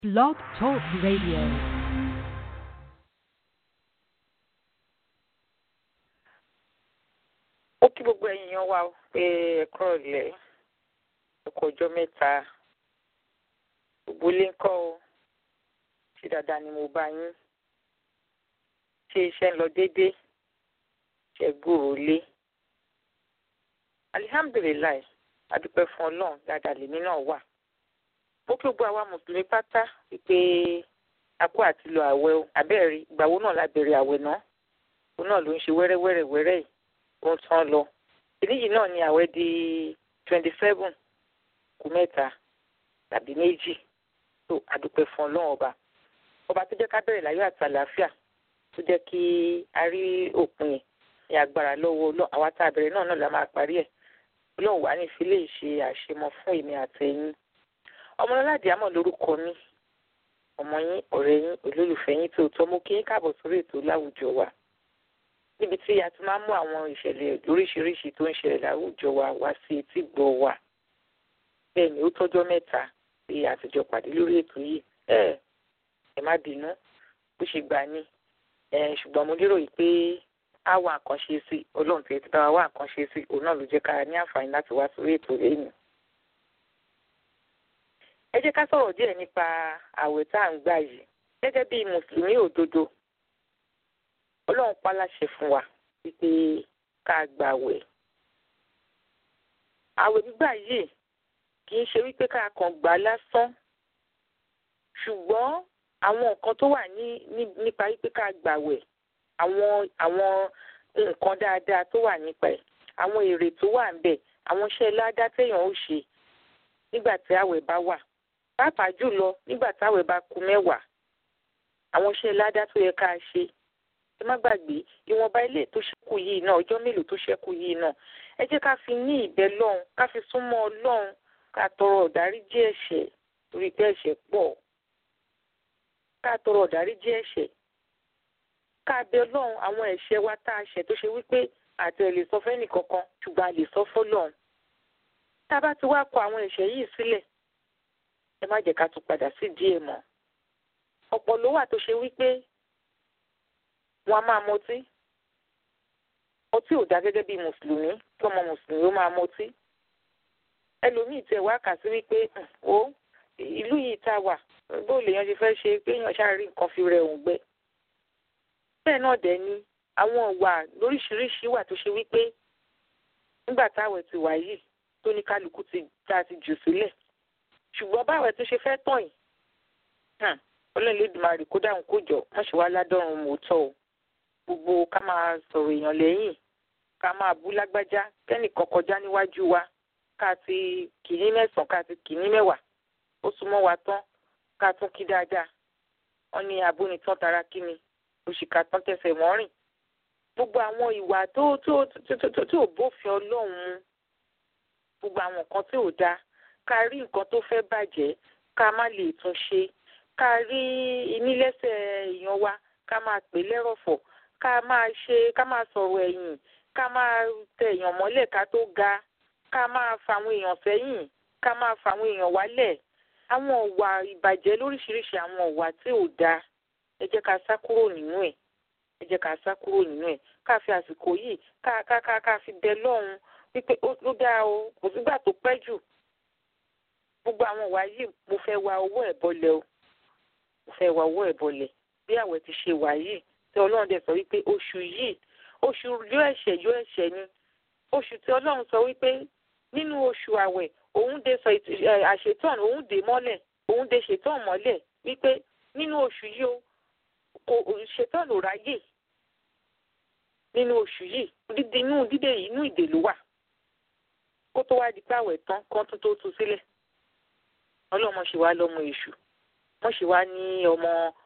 Blog Talk Radio. ó kí gbogbo ẹ̀yin yan wa o pé ẹ̀kọ́ ọ̀lẹ́ ẹ̀kọ́ ọjọ́ mẹ́ta gbogbo ilé ń kọ́ o ṣé dáadáa ni mo bá yín ṣé iṣẹ́ ń lọ déédéé ṣe gbòòrò lé alihamdulilayi adúpẹ́ fún ọlọ́run dáadáa lèmi náà wà mo kí gbogbo àwa mùsùlùmí pátá wípé akó àti lọ àwẹ̀ o abẹ́ẹ̀rí ìgbàwo náà la bẹ̀rẹ̀ àwẹ̀ náà òun náà ló ń ṣe wẹ́rẹ́wẹ́rẹ́ wẹ́rẹ́ yìí ó ń tán lọ ìdí yìí náà ni àwẹ̀ di twenty seven kù mẹ́ta tàbí méjì tó adúpẹ́ fún ọlọ́run ọba ọba tó jẹ́ ká bẹ̀rẹ̀ láyọ̀ àti àlàáfíà tó jẹ́ kí a rí òpin yẹn ní agbára lọ́wọ́ ọlọ́run àwa tá a bẹ̀rẹ̀ náà náà la máa parí ẹ̀ ọlọ́run wà ní ìfilẹ̀ ìṣe àṣemọ fún èmi àtẹ̀yìn ọmọlọ́ládì àmọ̀ lórúkọ mi ọmọ yín ọ̀rẹ́ yín olólùfẹ́ yín tó tọ́ mú kí yín káàbọ̀ sórí ètò láwùjọ wa níbi tí a ti máa ń mú àwọn ìṣẹ̀lẹ̀ lóríṣiríṣi tó ń ṣẹlẹ̀ láwùjọ wa wá sí etí gbọ́ wa bẹ́ẹ̀ ni ó tọ́jọ́ mẹ́ta pé àtijọ́ pàdé lórí ètò yìí ẹ ẹ má bínú bó ṣe gbà ní ṣùgbọ́n mo lérò yìí pé á wà nǹkan ṣe sí ọlọ́run tí ẹ ti bá wa wà nǹkan ṣe sí òun náà ló jẹ́ ká ní àǹfààní láti wá sórí ètò lẹ́yìn. ẹ jẹ́ ká sọ̀rọ̀ díẹ̀ nípa àwẹ̀ tá à ń gbà yìí gẹ́gẹ́ bí mùsùlùmí òdodo ọlọ́run pa láṣẹ fún wa wípé ká gba àwẹ̀. àwẹ̀ gbígbà yìí kì í ṣe wípé ká kàn gbà lásán ṣùgbọ́n àwọn nǹkan tó wà ní nípa wípé ká gbàwẹ̀ àwọn àwọn nǹkan dáadáa tó wà nípa ẹ̀ àwọn èrè tó wà ń bẹ̀ àwọn iṣẹ́ ládá téèyàn ó ṣe nígbà tí àwẹ̀ bá wà pàápàá jùlọ nígbà tí àwẹ̀ bá kù mẹ́wàá àwọn iṣẹ́ ládá tó yẹ ká ṣe ẹ má gbàgbé ìwọ̀nba ilé tó ṣẹ́kù yìí náà ọjọ́ mélòó tó ṣẹ́kù yìí náà ẹ jẹ́ ká fi ní ìbẹ̀ lọ́hùn ká fi súnmọ́ ọlọ́run ká tọrọ ọ̀dáríjì ẹ̀ṣẹ̀ torí pé ẹ̀ṣẹ̀ pọ̀ ká tọrọ ọ̀dáríjì ẹ̀ṣẹ̀ ká bẹ ọlọ́run àwọn ẹ̀ṣẹ̀ wa tá a ṣẹ̀ tó ṣe wípé àti ẹ̀ lè sọ fẹ́ nìkankan ṣùgbọ́n a lè sọ fọ́lọ́run tá a bá ti wá kọ àwọn ẹ̀ṣẹ̀ yìí sílẹ̀ ẹ má jẹ́ ká tún padà sí díẹ̀ mọ́ ọ̀pọ̀ ló wà tó ṣe wípé wọn a máa mọtí ọtí ò dá gẹ́gẹ́ bí mùsùlùmí kí ọmọ mùsùlùmí ó máa mọtí ẹlòmíì tẹ wá kà sí wípé ó ìlú yìí tá a wà bó lèèyàn ṣe fẹ́ ṣe pé èèyàn ṣáà rí nǹkan fi rẹ̀ òun gbẹ bẹ́ẹ̀ náà dẹ̀ ni àwọn ìwà lóríṣiríṣi wà tó ṣe wípé nígbà táwẹ̀ ti wà yìí tó ní kálukú ti tá ti jù sílẹ̀ ṣùgbọ́n báwẹ̀ tó ṣe fẹ́ tàn yìí ọlọ́run lè dùn máa rí kó dáhùn kó jọ wọ́n ṣe wá ládọ́run mọ́tọ́ o gbogbo ká máa sọ̀rọ̀ èèyàn lẹ́yìn ká máa bú lágbájá kẹ́nìkan kọjá níwájú wa ká ti kìíní mẹ́sàn-án ká ti kìíní mẹ́wàá ó súnmọ́ wa tán ká tún kí dáadáa wọ́n ní abónitán tara kí ni òṣìkà tán tẹsẹ̀ mọ́rìn gbogbo àwọn ìwà tó tó tó tó bófin ọlọ́run mu gbogbo àwọn nǹkan tí ò dáa ká rí nǹkan tó fẹ́ bàjẹ́ ká má lè tún ṣe ká rí ìnílẹ́sẹ̀ èèyàn wa ká máa pè lẹ́rọ̀fọ̀ ká máa ṣe ká máa sọ̀rọ̀ ẹ̀yìn ká máa tẹ èèyàn mọ́lẹ̀ ká tó ga ká máa fa àwọn èèyàn sẹ́yìn ká máa fa àwọn èèyàn wálẹ̀ àwọn ọ̀wà ìbàjẹ́ lóríṣiríṣi àwọn ọ̀wà tí ò dáa ẹ jẹ́ ká sá kúrò nínú ẹ̀ ẹ jẹ́ ká sá kúrò nínú ẹ̀ ká fi àsìkò yìí ká ká ká ká fi bẹ lọ́hùn wípé ó dáa o kò sígbà tó pẹ́ jù gbogbo àwọn ọ̀wà yìí mo fẹ́ wa owó ẹ̀ bọ́lẹ̀ o mo fẹ́ wa owó ẹ̀ bọ́lẹ̀ bí àwẹ̀ ti ṣe wà yìí tí ọlọ́run dẹ̀ sọ wípé oṣù yìí oṣù yóò ẹ̀ṣẹ̀ yóò ẹ̀ṣẹ̀ ni oṣù tí ọlọ́run sọ wípé nínú oṣù àwẹ̀ òun dé sọ àṣetán òun dé mọ́lẹ̀ òun dé ṣetán mọ́lẹ̀ wípé nínú oṣù yìí o kò ṣetán ò ráyè nínú oṣù yìí dídé inú dídé yìí inú ìdè ló wà kó tó wá di pé àwẹ̀ tán kán tó tó tu sílẹ̀ ọlọ́mọ ṣe wá lọ́mọ èṣù wọ́n ṣe wá ní ọmọ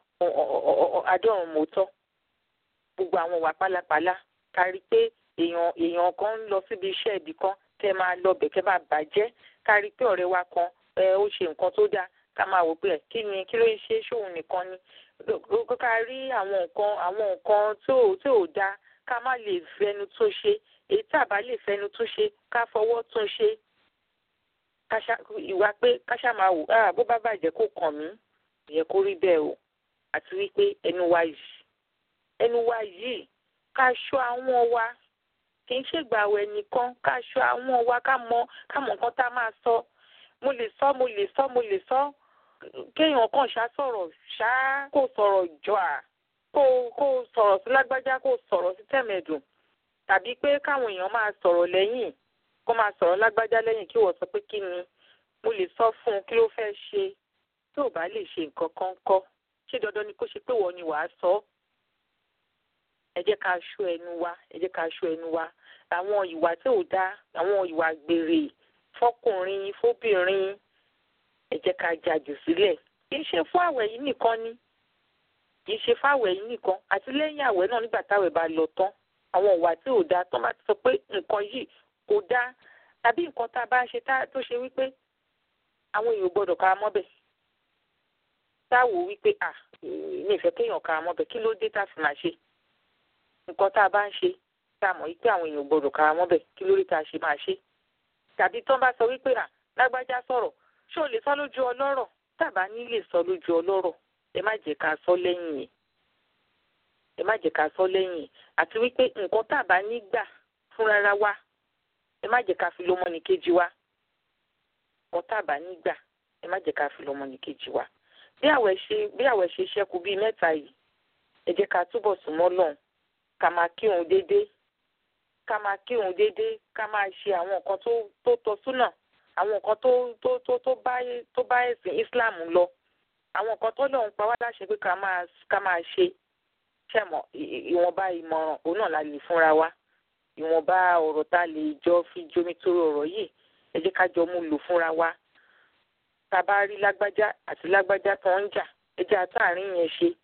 adọ́run mọ́tọ́ gbogbo àwọn wà pálapàla kárí pé èèyàn èèyàn kan ń lọ síbi iṣẹ́ ibì kan kẹ́ máa lọ bẹ̀ kẹ́ máa bàjẹ́ kárí pé ọ̀rẹ́ wa kan ẹ ó ṣe nǹkan tó dáa ká máa wò pé kí ni kí ló ń ṣe ṣóun nìkan ni ká rí àwọn nǹkan àwọn nǹkan tó tó dáa ká má lè fẹnu tún ṣe èyí tá a bá lè fẹnu tún ṣe ká fọwọ́ tún ṣe ìwà pé káṣá máa wò á bó bá bàjẹ́ kó kàn mí ìyẹ kó rí bẹ́ẹ̀ o àti wípé ẹnu wa yìí ẹnu wa yìí ká ṣọ́ àwọn wa kì í ṣègbàwẹ̀ nìkan ká ṣọ́ àwọn wa ká mọ ká mọ nǹkan tá a máa sọ mo lè sọ mo lè sọ mo lè sọ kéèyàn kàn ṣá sọ̀rọ̀ ṣá kó sọ̀rọ̀ jọ à kó kó sọ̀rọ̀ sí lágbájá kó sọ̀rọ̀ sí tẹ̀mẹ̀dùn tàbí pé káwọn èèyàn máa sọ̀rọ̀ lẹ́yìn kó máa sọ̀rọ̀ lágbájá lẹ́yìn kí wọ́n sọ pé kí ni mo lè sọ fún un kí ló fẹ́ ṣe tí ò bá lè ṣe nǹkan kan kọ́ ṣé dandan ni kó ṣe pé wọ́n ni wàá sọ ọ́ ẹ jẹ́ ká ṣọ́ ẹnu wa ẹ jẹ́ ká ṣọ́ ẹnu wa àwọn ìwà tí ò dáa àwọn ìwà gbèrè fọkùnrin fóbìnrin ẹ jẹ́ ká jàjù sílẹ̀ kì í ṣe fún àwẹ̀ yìí nìkan ni kì í ṣe fún àwẹ̀ yìí nìkan àti lẹ́yìn àwẹ̀ náà nígbà táwẹ̀ bá lọ tán àwọn ìwà tí ò dáa tán bá ti sọ pé nǹkan yìí kò dáa tàbí nǹkan tá a bá ń ṣe tó ṣe wípé àwọn èèyàn gbọ́dọ̀ ká mọ́bẹ̀ táwo wípé à ní ìfẹ́ kéèyàn ká mọ́bẹ̀ kí ló dé tá a fi máa ṣe nǹkan tá a bá ń ṣe tá a mọ̀ wípé àwọn èèyàn gbọ́dọ̀ ká mọ́bẹ̀ kí ló dé tá a ṣe máa ṣe tàbí tán bá sọ wípé à lágbájá sọ̀rọ̀ ṣé o lè sọ lójú ọlọ́rọ̀ tàbá ní lè sọ lójú ọlọ́rọ̀ ẹ má jẹ́ ká sọ lẹ́yìn yìí ẹ má jẹ́ ká sọ lẹ́yìn yìí àti wípé nǹkan tàbá ní gbà fún rárá wa ẹ má jẹ́ ká fi lọ́mọ ní kejì wa nǹkan tàbá ní gbà ẹ má jẹ́ ká fi lọ́mọ ní kejì wa bí àwẹ̀ ṣe bí àwẹ̀ ṣe ṣẹ́kù bíi mẹ́ta yìí ẹ jẹ́ ká túbọ̀ súnmọ́ lọ́hùn ká máa kírun déédéé ká máa kírun déédéé ká máa ṣe àwọn nǹkan tó tó tọ́ súnà àwọn nǹkan tó tó tó tó bá tó bá ẹ̀sìn Islam lọ àwọn nǹkan tó lọ́hùn pa wá láṣẹ pé ká máa ká máa ṣe ṣẹ̀mọ̀ ìwọ̀nba ìmọ̀ràn òun náà la lè fúnra wa ìwọ̀nba ọ̀rọ̀ tá a lè jọ fi jomi toro ọ̀rọ̀ yìí ẹ jẹ́ ká jọ mú lò fúnra wa tá a bá rí lágbájá àti lágbájá tó ń jà ẹ jẹ́ àtàrin yẹn ṣe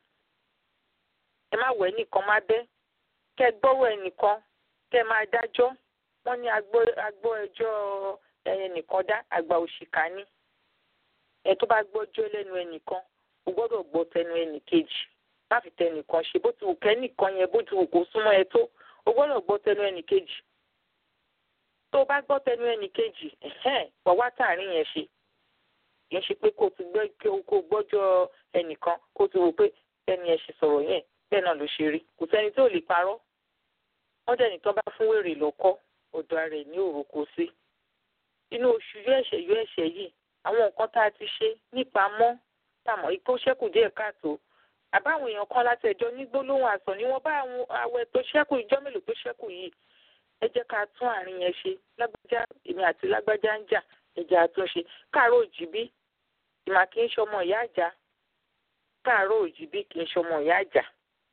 ẹ má wẹ̀ nìkan má bẹ́ kẹ́ gbọ́rọ̀ ẹnìkan kẹ́ máa dájọ́ wọ́n ní agbọ́ ẹjọ́ ẹnìkan dá àgbà òṣìkà ní ẹ tó bá gbọ́jọ́ lẹ́nu ẹnìkan o gbọ́dọ̀ gbọ́ tẹnu ẹnìkejì má fi tẹnìkan ṣe bó ti wù kẹ́nìkan yẹn bó ti wù kó súnmọ́ ẹ tó o gbọ́dọ̀ gbọ́ tẹnu ẹnìkejì tó o bá gbọ́ tẹnu ẹnìkejì wà wá tààrin yẹn ṣe kì í ṣe pé kó o ti gbọ́ kó o gbọ́jọ́ ẹnìkan kó o ti wò pé ẹni ẹ ṣe sọ̀rọ̀ yẹn bẹ́ẹ̀ náà ló ṣe rí kò sẹ́ni tó lè parọ́ wọ́n dẹ̀ ní tán bá fún wèrè lọ́kọ́ ọ̀dọ̀ ara ẹ̀ ní òrùkọ sí inú oṣù yọ ẹ̀ṣẹ̀ yọ ẹ̀ṣẹ̀ yìí àwọn nǹkan tá a ti ṣe nípamọ́ tàmọ̀ ikú ṣẹ́kù díẹ̀ káàtó àbáwọn èèyàn kan láti ẹjọ́ ní gbólóhùn àsàn ni wọ́n bá àwọn àwẹ̀ tó ṣẹ́kù ìjọ́ mélòó tó ṣẹ́kù yìí ẹ jẹ́ ká tún àárín yẹn ṣe lágbájá èmi àti lágbájá ń jà ẹ jẹ́ àtúnṣe káàárọ̀ òjìbí ìmà kì í ṣọmọ ìyá àjà káàárọ̀ òjìbí kì í ṣọmọ ìyá àjà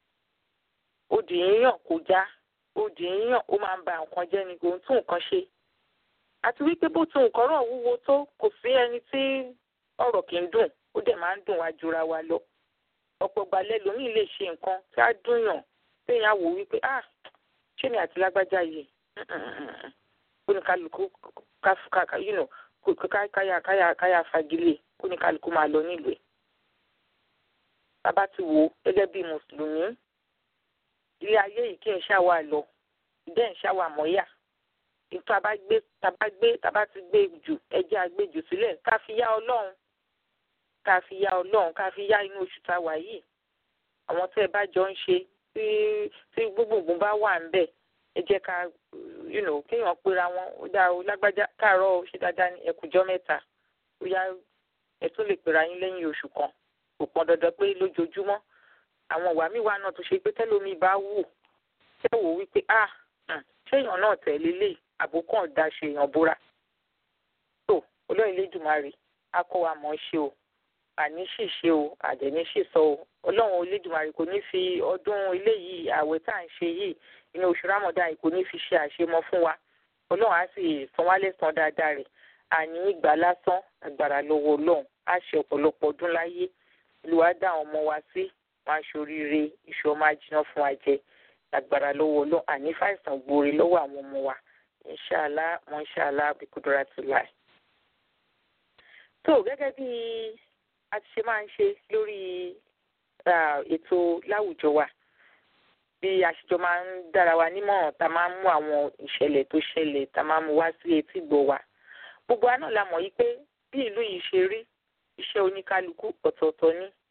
òdì yíyàn kò já òdì yíyàn ó máa ń ba nǹkan jẹ́ ni kò ń tún nǹkan ṣe àti wípé bó tún nǹkan rọ̀ wúwo tó kò sí ẹni tí ọ̀rọ̀ kì í dùn ó dẹ̀ máa ń dùn wá jura wa lọ ọ̀pọ̀ gbalẹ̀ lómi lè ṣe nǹkan tí á dùn yàn téèyàn wò wípé ah ṣé mi àti lágbájá yìí kó ní kálukú káyà káyà káyà fagilé kó ní kálukú máa lọ nílùú ẹ̀ bàbá ti wò ó gẹ́gẹ́ bí mùsùlùmí ilé ayé yìí kí n ṣàwà lọ ìdẹ́ ń ṣàwà mọ́yà ìtọ́ àbá gbé tàbá gbé tàbá ti gbé jù ẹjẹ́ àgbéjù sílẹ̀ ká fi yá ọlọ́run ká fi yá ọlọ́run ká fi yá inú oṣù tá a wà yìí àwọn tẹ́ ẹ bá jọ ń ṣe tí tí gbogbogbò bá wà ń bẹ̀ ẹ jẹ́ ká you know kéèyàn pera wọn ó dá o lágbájá káàárọ̀ ó ṣe dáadáa ní ẹkùjọ́ mẹ́ta ó yá ẹ tún lè pera yín lẹ́yìn oṣù kan kò pọn dandan pé lójoojúmọ́ àwọn ìwà míì wà náà tó ṣe pé tẹ́lómi bá wù tẹ́ wò wípé ah ṣéèyàn náà tẹ̀lé lè àbókàn dá ṣe èèyàn búra tó olóyìn lẹ́dùnmarè á kọ́ wa mọ̀ ṣe o àní ṣìṣe o àdẹ̀ní ṣìṣọ o ọlọ́run olódùmarè kò ní fi ọdún eléyìí ààwẹ̀ tá à ń ṣe yìí inú oṣù rámọ̀dá yìí kò ní fi ṣe àṣemọ fún wa ọlọ́run á sì san wá lẹ́san dáadáa rẹ̀ àní ìgbà lásán agbára lọ́wọ́ ọlọ́run á ṣe ọ̀pọ̀lọpọ̀ ọdún láyé olùwà dá àwọn ọmọ wa sí wọn aṣoríire iṣu ọmọ ajiná fún wa jẹ agbára lọ́wọ́ ọlọ́run àní fàìsàn gbòòrè lọ́wọ́ àwọn ọmọ wa inṣàlá wọn inṣàlá bíkúdúrà ti láì. tó gẹ́gẹ́ bí a ti ṣe máa ń ṣe lórí ètò láwùjọ wa bí àṣìjọ máa ń dára wa nímọ̀ràn tá a máa ń mú àwọn ìṣẹ̀lẹ̀ tó ṣẹlẹ̀ tá a máa ń mú wá sí etí gbọ́ wa gbogbo wa náà la mọ̀ yí pé bí ìlú yìí ṣe rí iṣẹ́ oníkálukú ọ̀tọ̀ọ̀tọ̀ ni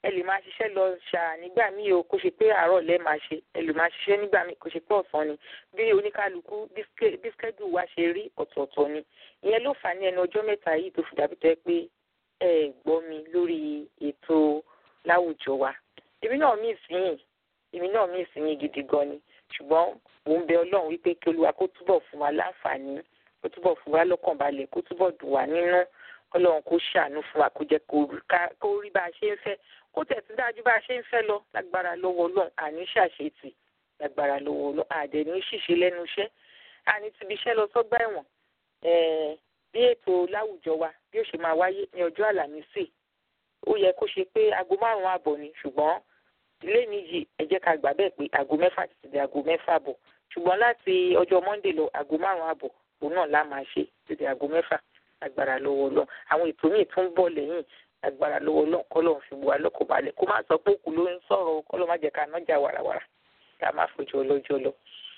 ẹ lè máa ṣiṣẹ́ lọ ṣáà nígbà míì o kó ṣe pé àárọ̀ lẹ́ máa ṣe ẹ lè máa ṣiṣẹ́ nígbà míì kó ṣe pé ọ̀sán ni bí oníkálukú bí schedule wa ṣe rí ọ̀tọ̀ọ̀tọ̀ ni ìyẹn ló fà ní ẹnu ọjọ́ mẹ́ta yìí tó fi dàbí tẹ́ pé ẹ gbọ́ mi lórí ètò láwùjọ wa èmi náà mí ìsìnyìn èmi náà mí ìsìnyìn gidi gan ni ṣùgbọ́n mò ń bẹ ọlọ́run wípé kí olúwa kó túbọ̀ fún wa láǹfààní kó túbọ̀ fún wa lọ́kàn balẹ̀ kó túbọ̀ dùn wá nínú ọlọ́run kó ṣàánú fún wa kó jẹ́ kó rí bá a ṣe ń fẹ́ kó tẹ̀sí dájú bá a ṣe ń fẹ́ lọ lágbára lọ́wọ́ ọlọ́run àní ṣàṣetì lágbára lọ́wọ́ ọlọ́run àdẹ̀ ní ṣìṣe lẹ́nu iṣẹ́ àní tìbí iṣẹ́ lọ sọ́gbà ẹ̀wọ̀n bí ètò láwùjọ wa bí ó ṣe máa wáyé ní ọjọ́ àlàmísì ó yẹ kó ṣe pé aago márùn-ún àbọ̀ ni ṣùgbọ́n ilé mi yìí ẹ jẹ́ ká gbà bẹ́ẹ̀ pé aago mẹ́fà títí di aago mẹ́fà bọ̀ ṣùgbọ́n láti ọjọ́ monday lọ aago márùn-ún àbọ̀ òun náà la máa ṣe títí di aago mẹ́fà agbára lọ́wọ́ lọ àwọn ètò míì tún bọ̀ lẹ́yìn agbára lọ́wọ́ lọ kọ́lọ́ fi bu alọ́kọ̀ balẹ̀ kó má sọ pé òkú ló ń sọ̀rọ̀ kọ́lọ́ má jẹ́ ká nájà wàràwàrà ká má fojú ọlọ́jọ́ lọ.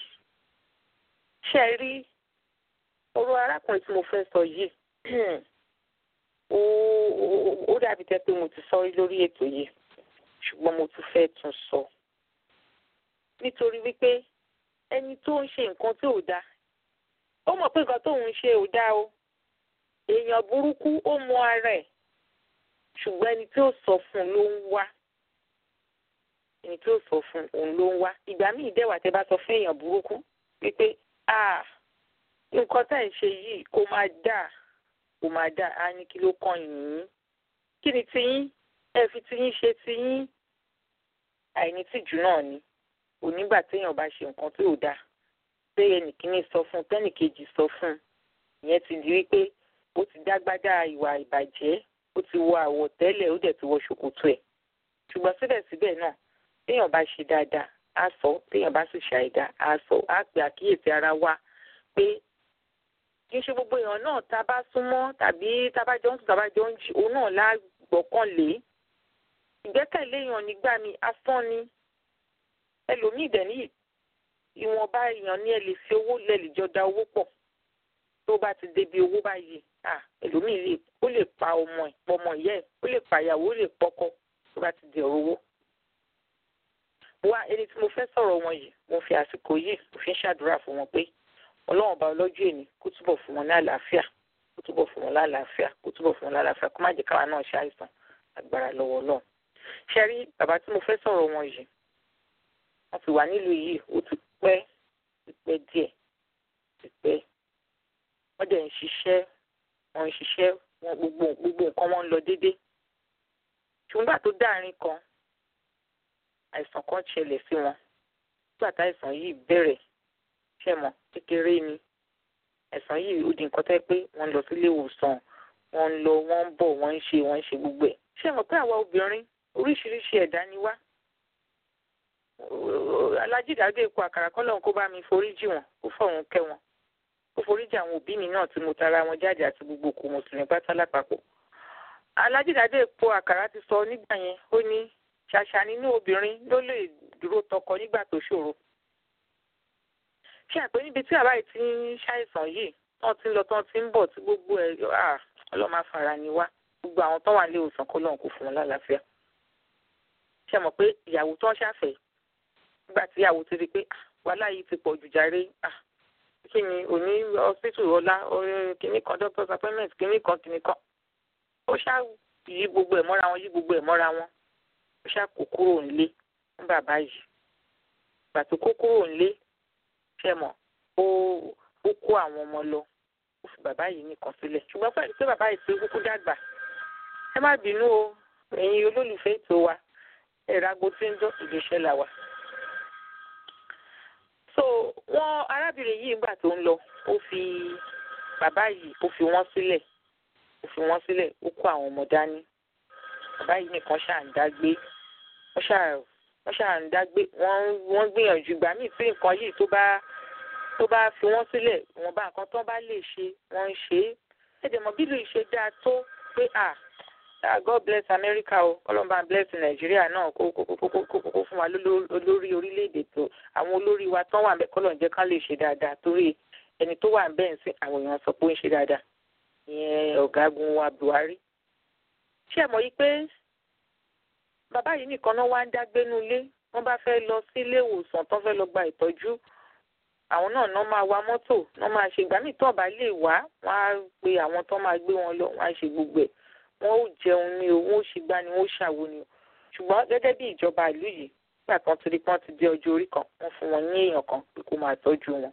ṣé ẹ rí ọ̀rọ̀ arákùnrin tí mo fẹ́ sọ yìí ó dàbí tẹ́ pé mo ti sọ rí lórí ètò yìí ṣùgbọ́n mo tún fẹ́ tún sọ nítorí wípé ẹni tó ń ṣe nǹkan tí ò dáa ó mọ̀ pé nǹkan tóun ń ṣe ò dáa o èèyàn burúkú ó mọ ara ẹ̀ ṣùgbọ́n ẹni tí ó sọ fún un ló ń wá ẹni tí ó sọ fún òun ló ń wá ìgbà míì dẹ́wà tẹ́ bá sọ fún èèyàn burúkú wípé ah nǹkan tá ẹ̀ ń ṣe yìí kò máa dáa kò máa dáa á ní kí ló kàn yín kí ni tiyín ẹ fi tiyín ṣe tiyín àìní tìjú náà ni onígbà téèyàn bá ṣe nǹkan tí ò dáa pé ẹnìkíní sọ fún tẹ́nìkejì sọ fún ìyẹn ti di wípé ó ti dágbádá ìwà ìbàjẹ́ ó ti wọ àwọ̀tẹ́lẹ̀ ó dẹ̀ ti wọ ṣòkòtò ẹ̀ ṣùgbọ́n síbẹ̀síbẹ̀ náà téèyàn bá ṣe dáadáa á sọ téèyàn bá sì ṣàìdá á sọ á pè àkíyèsí ara wa pé kì í ṣe gbogbo èèyàn náà tá a bá súnmọ́ tàbí tá a bá jọ ń sùn tá a bá jọ ń jí òun náà lágbọ́kànlé ìgbẹ́kẹ̀lé èèyàn nígbà mi asán ni ẹlòmíì dẹ̀ ní ìwọ̀nba èèyàn ní ẹ lè fi owó lẹ̀ lè jọ da owó pọ̀ tó bá ti débi owó báyìí ẹlòmíì lè ó lè pa ọmọ ẹ̀ pọmọ ìyá ẹ̀ ó lè pa ìyàwó ó lè pọkọ tó bá ti di ọ̀rọ̀ owó. wá ẹni tí mo fẹ́ sọ̀rọ̀ wọn yìí mo fi àsìkò yìí mo fi ń ṣàdúrà fún wọn pé ọlọ́run ọba ọlọ́jọ́ èní kó túbọ̀ fún wọn ní àlàáfíà kó túbọ̀ fún wọn lálàáfíà kó túbọ̀ fún wọn lálàáfíà kó má jẹ́ káwa náà ṣàìsàn agbára lọ́wọ́ náà. ṣe rí bàbá tí mo fẹ́ sọ̀rọ̀ wọn yìí wọ́n ti wà nílùú yìí ó ti pẹ́ ti pẹ́ díẹ̀ ti pẹ́ wọ́n dẹ̀ ń ṣiṣẹ́ wọ́n ń ṣiṣẹ́ wọn gbogbo gbogbo nǹkan wọn ń lọ déédé ṣùgbọ́n tó dáàrin kan àìsàn kan ṣẹlẹ̀ sí wọn nígbà tá àìsàn yìí bẹ̀rẹ̀ ṣẹ̀mọ̀ kékeré ni àìsàn yìí ó di nǹkan tẹ́ pé wọ́n lọ sílé ìwòsàn wọ́n ń lọ wọ́n ń bọ̀ wọ́n ń ṣe wọ́n ń ṣe gbogbo ẹ̀ ṣẹ̀mọ̀ pé àwa obìnrin oríṣiríṣi ẹ̀dá ni wá alájídàgbé epo àkàrà kọ́ lọ́hùn kó bá mi foríjì wọn kó fọ̀hún kẹ́ wọn kó foríjì àwọn òbí mi náà tí mo tara wọn jáde àti gbogbo òkú mùsùlùmí pátá lápapọ̀. alájídàgbé epo àkàrà ti sọ nígbà yẹn ó ní ṣàṣà nínú obìnrin ló lè dúró tọkọ nígbà tó ṣòro. ṣé àpé níbi tí àbá yìí ti ń ṣàìsàn yìí tán ti ń lọ tán ti ń bọ̀ tí gbogbo ẹ̀ ọlọ́mọ afárá ni wá gbogbo àwọn tán wà ní ìwòsàn kọ́ lọ́hùn kó fún wọn lálàáfíà. ṣé mọ̀ pé ìyàwó tán ṣàfẹ́ nígbà tí ìyàwó ti rí i pé wàhálà yìí ti pọ̀ jù jàre kí ni òní hospital ọlá kìnnì kan doctor's appointment kìnnì kan kìnnì kan ó ṣá yí gbogbo ẹ̀ mọ́ra wọn yí gbogbo ẹ̀ mọ́ra wọn ó ṣá kó kúrò nílé fún bàbá yìí ìgbà tó kó kúrò nílé ṣe mọ̀ ó ó kó àwọn ọmọ lọ ó fi bàbá yìí nìkan sílẹ̀ ṣùgbọ́n pẹ̀lú pé bàbá yìí ti kúkú dàgbà ẹ má bínú o ẹ̀yin olólùfẹ́ ètò wa ẹ̀rọ agbo tí ń dán ìgbésẹ̀ là wà so wọn arábìnrin yìí nígbà tó ń lọ ó fi bàbá yìí ó fi wọn sílẹ̀ ó fi wọn sílẹ̀ ó kó àwọn ọmọ dání bàbá yìí nìkan ṣáà ń dágbé wọn ṣáà wọn ṣáà ń dágbé wọn wọn gbìyànjú ìgbà míì tí nǹkan yìí tó bá tó bá fi wọn sílẹ̀ wọn bá nǹkan tó bá lè ṣe wọn ń ṣe é ẹdẹ mọ bílù ìṣe dáa tó pé à God bless America o ọlọ́mọba bless Nàìjíríà náà kó kó kó kó kó kó fún wa lórí orílẹ̀-èdè tó àwọn olórí wa tán wà ń bẹ kọ́ lọ́n jẹ́ ká lè ṣe dáadáa torí ẹni tó wà ń bẹ́ẹ̀ ń sìn àwọn èèyàn sọ pé ó ń ṣe dáadáa ìyẹn ọ̀gágun wa Buhari. ṣé ẹ mọ̀ yí pé bàbá yìí nìkan náà wá ń dágbénú ilé wọ́n bá fẹ́ lọ sí ilé ìwòsàn tán fẹ́ lọ gba ìtọ́jú àwọn náà náà máa wa mọ́tò náà máa ṣe ìgbà míì tó ọ̀bá lè wá wọ́n á pe àwọn tó máa gbé wọn lọ wọ́n á ṣe gbogbo ẹ̀ wọ́n ó jẹun ni o wọ́n ó ṣe gbá ni wọ́n ó ṣàwo ni o ṣùgbọ́n gẹ́gẹ́ bí ìjọba ìlú yìí nígbà kan ti rí pọ́n ti dé ọjọ́ orí kan wọ́n fún wọn ní èèyàn kan pé kó máa tọ́jú wọn.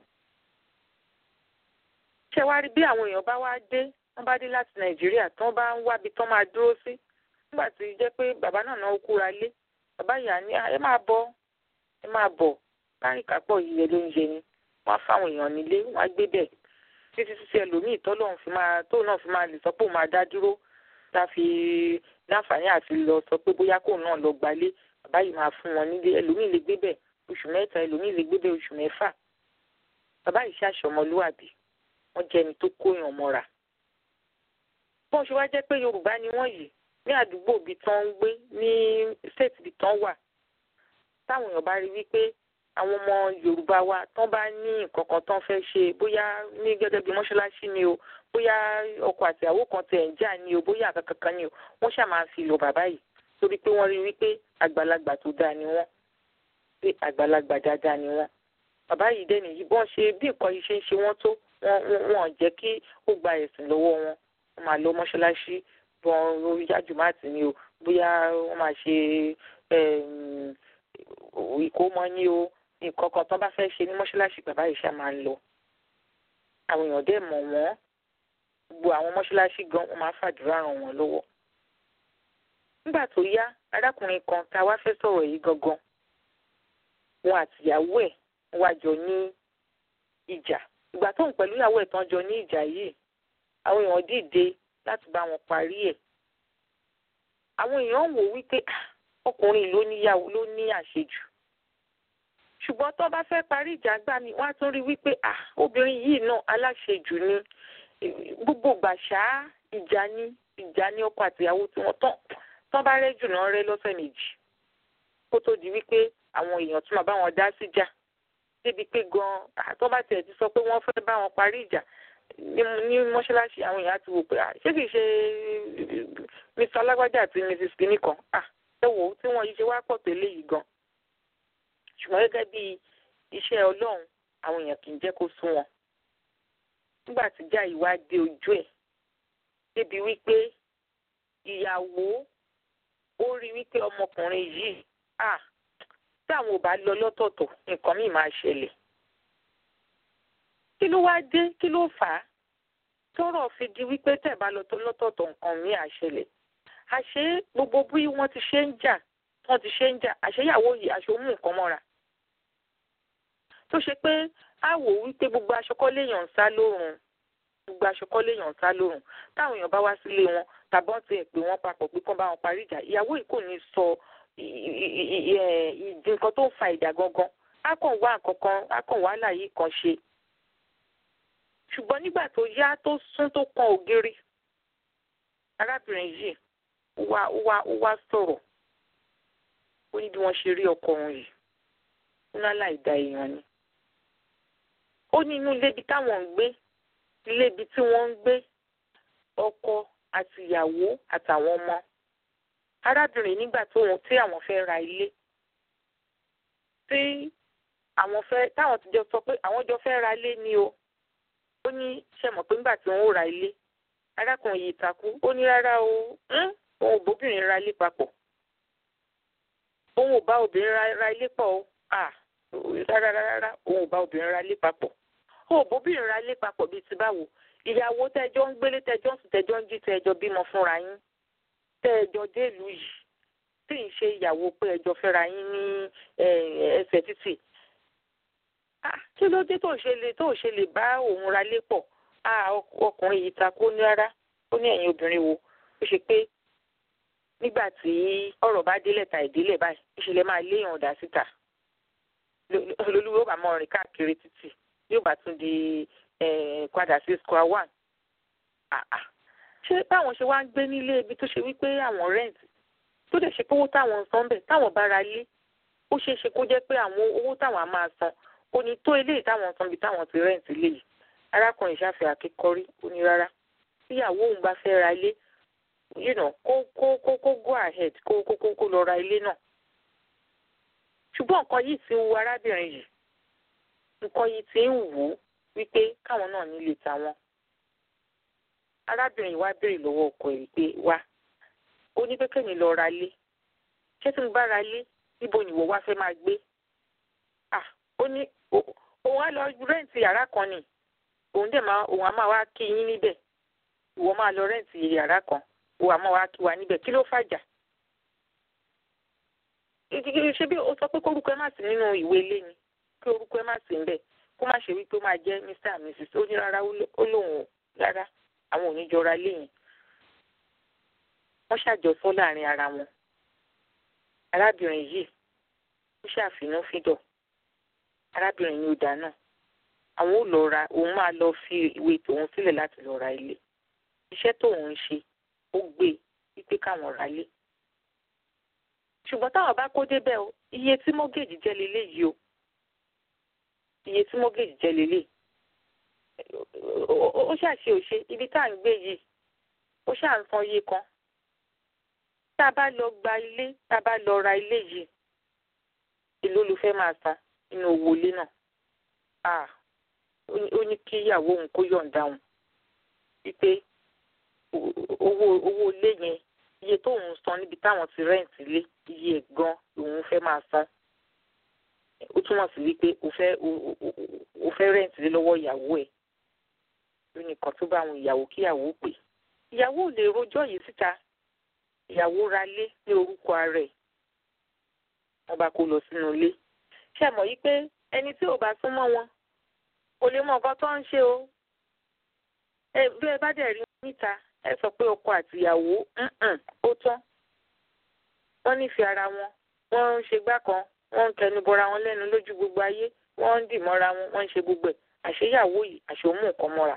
ṣé wàá rí bí àwọn èèyàn bá wá dé wọ́n bá dé láti nàìjíríà tán bá ń wábi tán máa dúró sí nígbà tí jẹ́ pé bàbá náà náà kúra lé bàbá ìyá ní ẹ máa bọ̀ ẹ máa bọ̀ láàrin kápọ̀ yíyẹ ló ń yẹ ni wọ́n á fáwọn èèyàn nílé wọ́n á gbé bẹ̀ títí títí ẹlòmíì tọ́lọ́run fi máa tóun náà fi máa lè sọ pé òun máa dá dúró tá a fi láǹfààní àti lọ sọ pé bóyá kóun náà lọ gbalé bàbá yìí máa fún wọn nílé ẹlòmíì lè gbé bẹ̀ oṣù mẹ́ta ẹlòmíì lè gbé bẹ̀ oṣù mẹ́fà bàbá yìí ṣàṣọ ọmọlúwàbí wọ́n jẹ́ ẹni tó kóyàn mọ́ra bọ́n ṣe wá jẹ́ pé yorùbá ni wọ́n yìí ní àdúgbò ibi tán ń gbé ní state ibi tán wà táwọn èèyàn bá rí wípé àwọn ọmọ yorùbá wa tán bá ní nǹkan kan tán fẹ́ ṣe bóyá ní gẹ́gẹ́ bí mọ́ṣáláṣí ni o bóyá ọkọ àti ìyàwó kan tẹ̀ ń jà ni o bóyá àkàkàn kan ni o wọ́n ṣáà máa fi lọ bàbá yìí torí pé wọ́n rí wípé àgbàlagbà tó dáa ni wọ́n pé àgbàlagbà dáadáa ni wọ́n bàbá yìí dẹ́ni yìí bọ́n ṣe bí nǹkan yìí ṣe ń ṣe wọ́n tó wọ́n jẹ́ kí ó gba ẹ̀sìn lọ́wọ́ wọn wọ́n máa lọ mọ́ṣáláṣí bọ́n orí jájùmáàtì ni o bóyá wọ́n máa ṣe ìkómọ ni o nǹkan kan tán bá fẹ́ ṣe ní mọ́ṣáláṣí bàbá yìí ṣá máa ń lọ àwọn èèyàn dẹ̀ mọ̀ wọ́n gbogbo àwọn mọ́ṣáláṣí gan wọ́n máa fàdúrà ràn wọ́n lọ́wọ́ nígbà tó yá arákùnrin kan tá a wá fẹ́ sọ̀rọ̀ yìí gangan wọn àtìyàwó ẹ̀ wá jọ ní ìjà ìgbà tóun pẹ̀lú ìyàwó ẹ̀ tán jọ ní ìjà yìí àwọn èèyàn dìde láti bá wọn parí ẹ̀ àwọn èèyàn wò wípé ọkùnrin ló níyàwó ló ní àṣejù ṣùgbọ́n tó bá fẹ́ parí ìjà gbà mí wọ́n á tún rí wípé obìnrin yìí náà aláṣejù ni gbogbo gbàṣá ìjà ní ìjà ní ọkọ àtìyàwó tí wọ́n tán tán bá rẹ́ jù náà rẹ́ lọ́sẹ̀ méjì kó tó di wípé àwọn èèyàn tún máa bá wọn dá síjà débi pé gan àtọ́ bá tiẹ̀ ti sọ pé wọ́n fẹ́ bá wọn parí ìjà ní mọ́ṣáláṣí àwọn èèyàn ti wò pé ṣé kìí ṣe mr alágbájá àti mrs kìíní kan ẹ wò ó tí wọ́n yìí ṣe wá pọ̀ tó eléyìí gan ṣùgbọ́n gẹ́gẹ́ bí iṣẹ́ ọlọ́run àwọn èèyàn kì í jẹ́ kó sún wọn nígbà tí ìjà yìí wá dé ojú ẹ̀ débi wípé ìyàwó ó rí wípé ọmọkùnrin yìí táwọn ò bá lọ lọ́tọ̀ọ̀tọ̀ nǹkan míì máa ṣẹlẹ̀ kí ló wá dé kí ló fà á tọ́rọ̀ fi di wípé tẹ́ bá lọ tó lọ́tọ̀ọ̀tọ̀ nǹkan míì á ṣẹlẹ̀ àṣé gbogbo bí wọ́n ti ṣe ń jà wọ́n ti ṣe ń jà àṣeyàwó yìí aṣọ mú nǹkan mọ́ra tó ṣe pé á wò wípé gbogbo aṣọ kọ́ léèyàn ń sá lórùn gbogbo aṣọ kọ́ léèyàn ń sá lórùn táwọn èèyàn bá wá sílé wọn tàbọ́n ti ẹ̀ pé wọ́n papọ̀ pé kán bá wọn parí ìjà ìyàwó yìí kò ní sọ ìdí nǹkan tó ń fa ìjà gangan á kàn wá nǹkan kan á kàn wá láàyè kan ṣe ṣùgbọ́n nígbà tó yá tó sún tó kan ògiri arábìnrin yìí ó wá ó wá ó wá sọ̀rọ̀ ó ní bí wọ́n ṣe rí ọkọ òun yìí ó ní aláìda èèyàn ni ó ní inú ilé ibi táwọn ń gbé ilé ibi tí wọ́n ń gbé ọkọ àti ìyàwó àtàwọn ọmọ arábìnrin nígbà tóun tí àwọn fẹ́ ra ilé tí àwọn fẹ́ táwọn ti jọ sọ pé àwọn jọ fẹ́ ra ilé ni o ó ní ṣe mọ̀ pé nígbà tí wọ́n ó ra ilé arákùnrin yìí takú ó ní rárá o òun ò bóbìnrin ra ilé papọ̀ òun ò bá obìnrin ra ilé pọ̀ o rárá rárá òun ò bá obìnrin ra ilé papọ̀ ó ò bóbìnrin ra ilé papọ̀ bíi ti báwo ìyàwó tẹjọ́ ń gbélé tẹjọ́ ń sùn tẹjọ́ ń jí tẹjọ́ bímọ fúnra yín tẹjọ́ délùú yìí tí ń ṣe ìyàwó pé ẹjọ́ fẹ́ra yín ní ẹsẹ̀ títì kí ló dé tó ṣe lè tó ṣe lè bá òun ra lé pọ̀ ọkùnrin yìí ta kó ní rárá ó ní ẹ̀yin obìnrin wo ó ṣe pé nígbà tí ọ̀rọ̀ bá délẹ̀ ta ìdílé báyìí ìṣẹ̀lẹ̀ máa léèyàn dá síta lolúwo ó bá mọ rìn káàkiri títì yóò bá tún di padà sí square one ṣé báwọn ṣe wá ń gbé nílé ibi tó ṣe wípé àwọn rent tó dẹ̀ ṣe pé owó táwọn ń san bẹ̀ táwọn bá ra lé ó ṣeé ṣe kó jẹ́ pé àwọn owó táwọn á máa san ó ní tó eléyìí táwọn san bí táwọn ti rent lé yìí arákùnrin ṣàfihàn akẹ́kọ̀ọ́rí ó ní rárá tíyàwó òun bá fẹ́ ra ilé you know kó kó kó kó go ahead kó kó kó kó lọ ra ilé náà ṣùgbọ́n nǹkan yìí ti ń wu arábìnrin yìí nǹkan yìí ti ń wù ú wípé káwọn náà nílé tàwọn arábìnrin wa béèrè lọ́wọ́ ọkọ ẹ̀ pé wá ó ní pé kémi lọ ra ilé ṣé tí mo bá ra ilé níbo ni ìwọ wá fẹ́ máa gbé ah ó ní òun á lọ rẹ́ǹtì yàrá kan ni òun dẹ̀ máa òun á máa wá kí yín níbẹ̀ ìwọ máa lọ rẹ́ǹtì yàrá kan òun á máa wá kí wa níbẹ̀ kí ló fàjà ṣé bí o sọ pé kórúkọ ẹ má sí nínú ìwé ilé ni kí orúkọ ẹ má sí ń bẹ̀ kó má ṣe wípé ó máa jẹ́ mr and mrs ó ní rárá ó lóun rárá àwọn ò ní jọra léyìn wọ́n ṣàjọsọ láàrin ara wọn arábìnrin yìí ó ṣàfihàn fídọ̀ arábìnrin yìí ó dáná àwọn ò lọ ra òun máa lọ fi ìwé tòun sílẹ̀ láti lọ ra ilé iṣẹ́ tóun ń ṣe ó gbé wípé káwọn ra ilé ṣùgbọ́n táwọn bá kó débẹ̀ o iye tí mọ́gèjì jẹ́ leléyìí o iye tí mọ́gèjì jẹ́ leléyìí ó ṣàṣe òṣe ibi tá à ń gbé yìí ó ṣáà ń san iye kan tá a bá lọ gba ilé tá a bá lọ ra ilé yìí èló ló fẹ́ máa san nínú owó ilé náà ó ní kí ìyàwó òun kó yọ̀ǹda òun wípé owó owó ilé yẹn iye tóun san níbi táwọn ti rẹ́ǹtì lé iye ẹ̀ gan lòun fẹ́ máa san ó túmọ̀ sí wípé o fẹ́ o fẹ́ rẹ́ǹtì lé lọ́wọ́ ìyàwó ẹ̀ lónìí kan tó bá àwọn ìyàwó kíyàwó pè ìyàwó ò lè rojọ́ yìí síta ìyàwó ra lé ní orúkọ ara ẹ̀ wọ́n bá kó lọ sínú ilé ṣe mọ̀ yí pé ẹni tí ò bá súnmọ́ wọn kò lè mọ nǹkan tó ń ṣe o bí ẹ bá dẹ̀ rí níta ẹ sọ pé ọkọ àti ìyàwó ó tán wọ́n nífẹ̀ẹ́ ara wọn wọ́n ń ṣe gbá kan wọ́n ń kẹnu bọra wọn lẹ́nu lójú gbogbo ayé wọ́n ń dì mọ́ra wọn wọ́n ń ṣe gbogbo ẹ̀ àṣeyàwó yìí àṣomú nǹkan mọ́ra.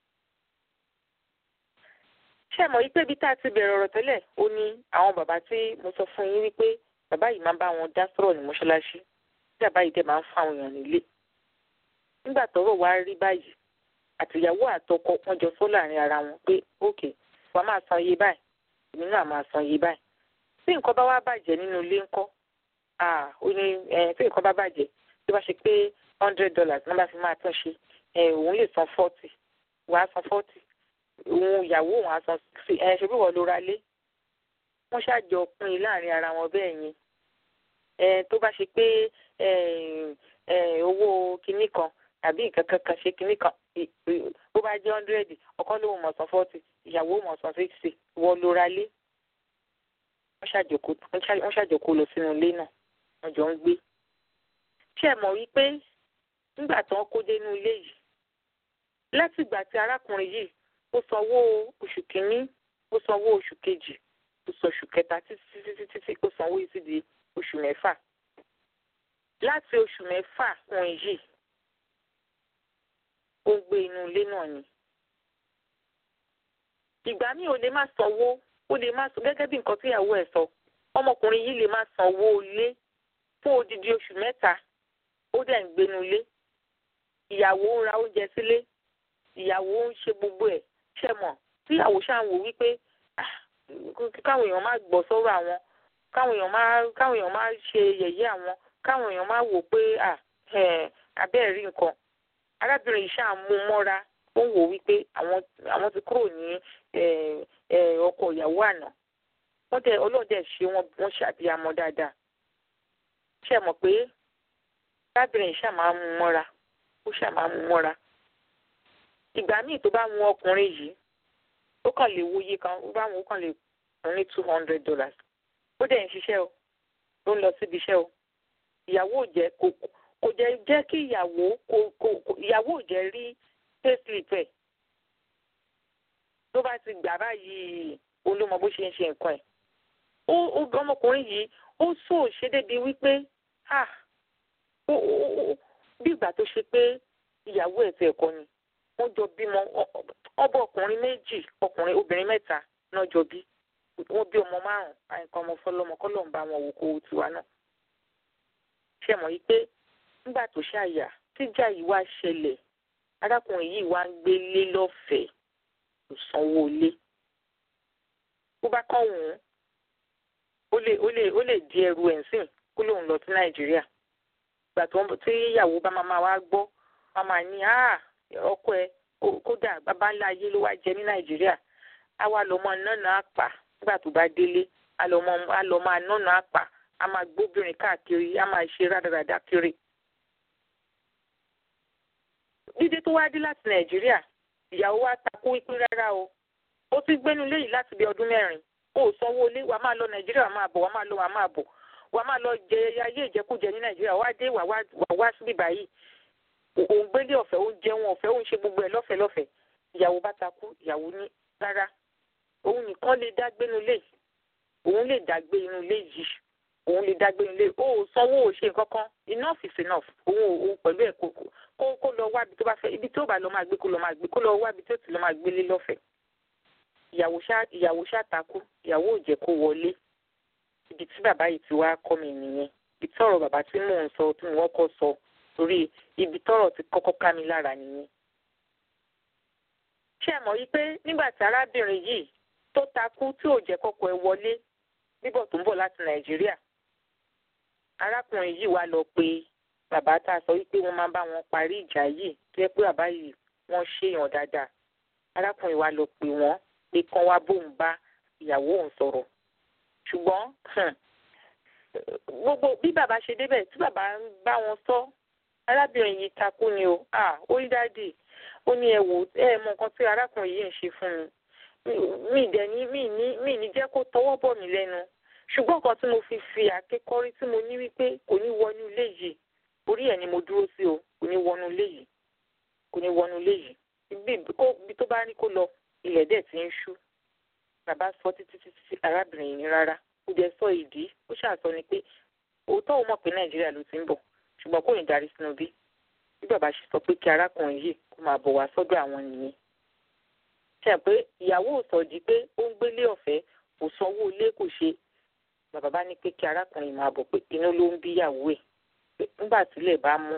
ṣé ẹ mọ̀ wípé ibi tá a ti bẹ̀rẹ̀ ọ̀rọ̀ tẹ́lẹ̀ ó ní àwọn bàbá tí mo sọ fún yín wípé bàbá yìí máa ń bá wọn dá sọ̀rọ̀ ní mọ́ṣáláṣí tí bàbá yìí dẹ̀ máa ń fáwọn èèyàn nílé. nígbà tọ́rọ̀ wá rí báyìí àtìyàwó àtọkọ wọn jọ sọ láàrin ara wọn pé ókè wàá máa san iye báyìí èmi náà máa san iye báyìí tí nǹkan bá wá bàjẹ́ nínú ilé ńkọ́ ó ní tí nǹkan bá bàjẹ́ tó bá ṣe pé hundred dollars ní wọ́n bá fi máa tún ṣe òun lè san forty wàá san forty òun ìyàwó òun á san sixty ẹ̀ ṣe bí wọ́n ló ra lé wọ́n ṣàjọ pín in láàrin ara wọn bẹ́ẹ̀ yẹn tó bá ṣe pé owó kinní kan tàbí nǹkan kankan ṣe kinní kan bó bá jẹ́ hundred ọkọ lóun mọ̀ san forty ìyàwó mọ̀ san sixty wọ́n ló ra lé wọ́n ṣàjọkó lọ sínú ilé náà wọ́n jọ ń gbé ṣé ẹ mọ̀ wípé nígbà tí wọ́n kó dénú ilé yìí láti ìgbà tí arákùnrin yìí ó sanwó oṣù kínní ó sanwó oṣù kejì ó san oṣù kẹta títí títí títí ó sanwó yìí sí di oṣù mẹ́fà láti oṣù mẹ́fà wọn yìí ó ń gbé inú ilé náà ni ìgbà míì ò lè má sanwó ó lè má san gẹ́gẹ́ bí nǹkan tí ìyàwó ẹ̀ sọ ọmọkùnrin yìí lè má sanwó ilé fún odidi oṣù mẹ́ta ó dẹ̀ ń gbénu ilé ìyàwó ń ra oúnjẹ sílé ìyàwó ń ṣe gbogbo ẹ̀ ṣe mọ̀ tí ìyàwó ṣáà ń wò wípé káwọn èèyàn má gbọ́ sọ́rọ̀ àwọn káwọn èèyàn má káwọn èèyàn má ṣe yẹ̀yẹ́ àwọn káwọn èèyàn má wò pé abẹ́ẹ̀ rí nǹkan arábìnrin yìí ṣáà mú mọ́ra ó ń wò wípé àwọn àwọn ti kúrò ní ọkọ ìyàwó àná wọ́n dẹ̀ ọlọ́dẹ ṣe wọ́n wọ́n ṣàbíamọ dáadáa ṣe mọ̀ pé arábìnrin yìí ṣáà máa mú mọ́ra ó ṣáà máa mú mọ́ra ìgbà míì tó bá mú ọkùnrin yìí ó kàn lè wòye kan ó bá wọn ó kàn lè fún ní two hundred dollars ó dẹ̀ ń ṣiṣẹ́ o ó ń lọ síbi iṣẹ́ o ìyàwó ò jẹ́ kò kò jẹ́ jẹ́ kí ìyàwó kò kò ìyàwó ò jẹ́ rí payslip ẹ̀ tó bá ti gbà báyìí olómọ bó ṣe ń ṣe nǹkan ẹ̀ ó ó ọmọkùnrin yìí ó sọ ṣe débi wípé ah ó ó bí ìgbà tó ṣe pé ìyàwó ẹ̀ ti ẹ̀kọ́ ni wọ́n jọ bímọ ọbọ ọkùnrin méjì ọkùnrin obìnrin mẹ́ta náà jọ bí wọ́n bí ọmọ márùn àìkan ọmọ fọlọmọ kọlọ ń bá wọn wò kó tiwa náà ṣe mọ̀ yìí pé nígbà tó ṣàyà tíjà yìí wá ṣẹlẹ̀ arákùnrin yìí wá ń gbé lé lọ́fẹ̀ẹ́ kò sanwó lé bó bá kàn wù ú ó lè ó lè ó lè di ẹrù ẹ̀ sìn kó lóun lọ sí nàìjíríà ìgbà tó ń tí ìyàwó bá máa wá gbọ́ wọ́n máa ní ọkọ ẹ kódà bàbá ńlá ayé ló wá jẹ ní nàìjíríà á wá lọ mọ nánà àpà nígbà tó bá délé á lọ máa nánà àpà á máa gbóbìnrin káàkiri á máa ṣe rádaràdà kiri. dídé tó wá dé láti nàìjíríà ìyàwó wa takú wípé rárá o ó ti gbénu léyìí láti bí ọdún mẹ́rin ó sanwó ilé wàá máa lọ nàìjíríà wàá máa bọ̀ wàá máa lọ wàá máa bọ̀ wàá máa lọ jẹ ayé ìjẹkújẹ ní nàìjíríà wàá dé wàá wá síbí báyìí òun gbélé ọ̀fẹ́ òun jẹun ọ̀fẹ́ òun ṣe gbogbo ẹ̀ lọ́fẹ̀ẹ́ lọ́fẹ̀ẹ́ ìyàwó bá takú ìyàwó ní rárá òun nìkan lè dá gbénu lé òun lè dá gbé inú ilé yìí òun lè dá gbénu lé ó sanwó ò ṣe nǹkan kan enough is enough òun òun pẹ̀lú ẹ̀ kó kó lọ wá ibi tó bá fẹ́ ibi tó bá lọ máa gbé kó lọ máa gbé kó lọ wá ibi tó ti lọ máa gbélé lọ́fẹ̀ẹ́ ìyàwó ṣá ìyàwó ṣá takú ìyàwó ò jẹ́ kó wọlé ibi tí bàbá yìí ti wá kọ́ mi nìyẹn ibi tí ọ̀rọ̀ bàbá tí mò ń sọ tí mo kọ́ sọ torí ibi tọ́rọ̀ ti kọ́kọ́ ká mi lára nìyẹn. ṣé ẹ mọ̀ yí pé nígbà tí arábìnrin yìí tó takú tí ò jẹ́ kọ́kọ́ ẹ wọlé bíbọ̀ tó ń bọ̀ láti nàìjíríà arákùnrin yìí wá lọ pé bàbá tá a sọ wípé wọ́n máa bá wọn parí ìjà yìí tó yẹ pé bàbá yìí wọ́n ṣèyàn dáadáa arákùnrin wá lọ pé wọ́n pé kán wá bóun bá ìyàwó òun sọ̀rọ̀ ṣùgbọ́n gbogbo bí bàbá ṣe débẹ̀ tí bàbá ń bá wọn sọ arábìnrin yìí takú ni o ó rí dáàdì ó ní ẹ wò ẹ mọ nǹkan tí arákùnrin yìí ń ṣe fún mi mi dẹ̀ ní mi ní mi ní jẹ́ kó tọwọ́ bọ̀ mí lẹ́nu ṣùgbọ́n nǹkan tí mo fi fi àkékọ́rí tí mo ní wípé kò ní wọnú ilé yìí orí ẹ̀ ni mo dúró sí o kò ní wọnú ilé yìí kò ní wọnú ilé yìí ibi tó bá ní kó lọ ilẹ̀ dẹ̀ ti ń ṣú bàbá sọ títí títí arábìnrin yìí ní rárá ó jẹ́ sọ ìdí ó ṣàṣọ ni pé òótọ́ ò mọ̀ pé nàìjíríà ló ti ń bọ̀ ṣùgbọ́n kò ní darí sínú bí bí bàbá ṣe sọ pé kí arákùnrin yìí kó máa bọ̀ wá sọ́dọ̀ àwọn nìyẹn ṣe pé ìyàwó ò sọ di pé ó ń gbélé ọ̀fẹ́ kò sanwó ilé kò ṣe bàbá bá ní pé kí arákùnrin máa bọ̀ pé inú ló ń bí ìyàwó ẹ̀ pé nígbà tílẹ̀ bá mú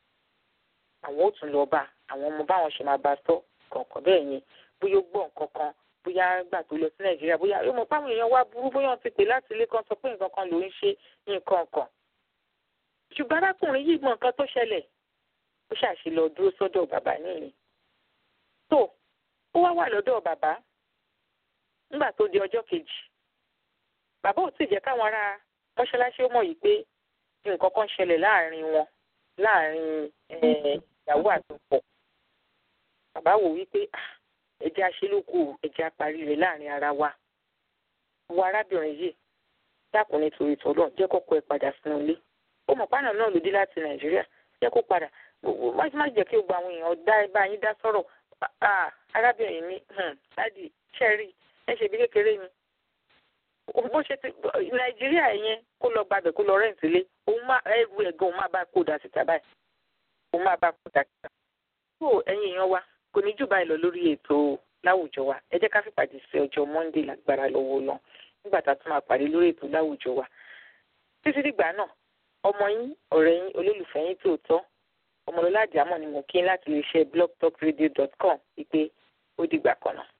àwọn ò tún lọ bá àwọn ọmọ báwọn ṣe máa bá sọ kọ̀ọ̀kan bẹ́ẹ̀ yẹn bóyá ó gbọ́ nǹkan kan bóyá gbà tó lọ sí nàìjíríà bóyá yóò mọ páwọn èèyàn wá burú bóyá wọn ti pè láti ilé kan sọ pé nǹkan kan ló ń ṣe nǹkan kan ṣùgbọ́n arákùnrin yìí mọ nǹkan tó ṣẹlẹ̀ ó ṣàṣì lọ dúró sọ́dọ̀ bàbá nìyí tó ó wá wà lọ́dọ̀ bàbá nígbà tó di ọjọ́ kejì bàbá ò tí ì jẹ́ káwọn ará mọ́ṣáláṣí ó mọ̀ yìí pé nǹkan kan ṣẹlẹ̀ láàrin wọn láàrin ìyàwó àtọkọ bàbá wò wípé ẹjẹ aṣelóko ẹjẹ apárí rẹ̀ láàrin ara wa wo arábìnrin yìí dákun nítorí tọlọ jẹ́ kọ́kọ́ ẹ padà sínú ilé ó mọ̀ pánà náà ló dé láti nàìjíríà jẹ́ kó padà má má jẹ́ kí o gba àwọn èèyàn dá bá yín dá sọ̀rọ̀ arábìnrin mi láti ṣẹ́rí ẹ ṣe bí kékeré ni bó ṣe ti nàìjíríà yẹn kó lọ gbàgbẹ́ kó lọ rẹ́ǹtì lé òun má ẹrù ẹ̀gán òun má bá kó dà síta báyìí òun má bá kó dà síta. tó ẹ̀yin èèyàn wa kò ní jù báyìí lọ lórí ètò láwùjọ wa ẹ jẹ́ ká fìpàdé sí ọjọ́ monday lágbára lọ́wọ́ lọ nígbà tá a tún máa pàdé lórí ètò láwùjọ wa títí dìgbà náà ọmọ yín ọ̀rẹ́ yín olólùfẹ́ yín tòótọ́ ọmọlọ́lá àjàmọ̀ ni mo kí láti lè ṣe blogtalkradio.com wípé ó dìgbà kan náà.